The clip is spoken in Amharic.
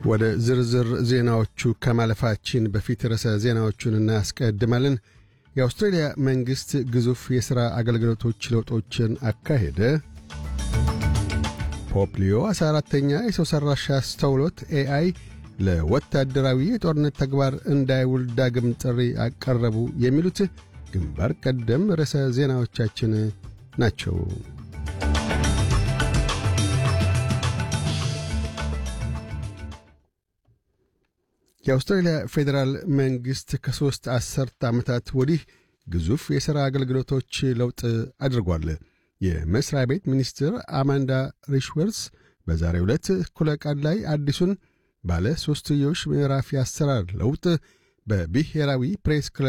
ወደ ዝርዝር ዜናዎቹ ከማለፋችን በፊት ርዕሰ ዜናዎቹን እናስቀድማለን። የአውስትሬልያ መንግሥት ግዙፍ የሥራ አገልግሎቶች ለውጦችን አካሄደ። ፖፕ ሊዮ 14ተኛ የሰው ሠራሽ አስተውሎት ኤአይ ለወታደራዊ የጦርነት ተግባር እንዳይውል ዳግም ጥሪ አቀረቡ። የሚሉት ግንባር ቀደም ርዕሰ ዜናዎቻችን ናቸው። የአውስትራሊያ ፌዴራል መንግሥት ከሦስት አሠርተ ዓመታት ወዲህ ግዙፍ የሥራ አገልግሎቶች ለውጥ አድርጓል። የመሥሪያ ቤት ሚኒስትር አማንዳ ሪሽወርስ በዛሬው ዕለት እኩለ ቀን ላይ አዲሱን ባለ ሦስትዮሽ ምዕራፍ የአሰራር ለውጥ በብሔራዊ ፕሬስ ክለብ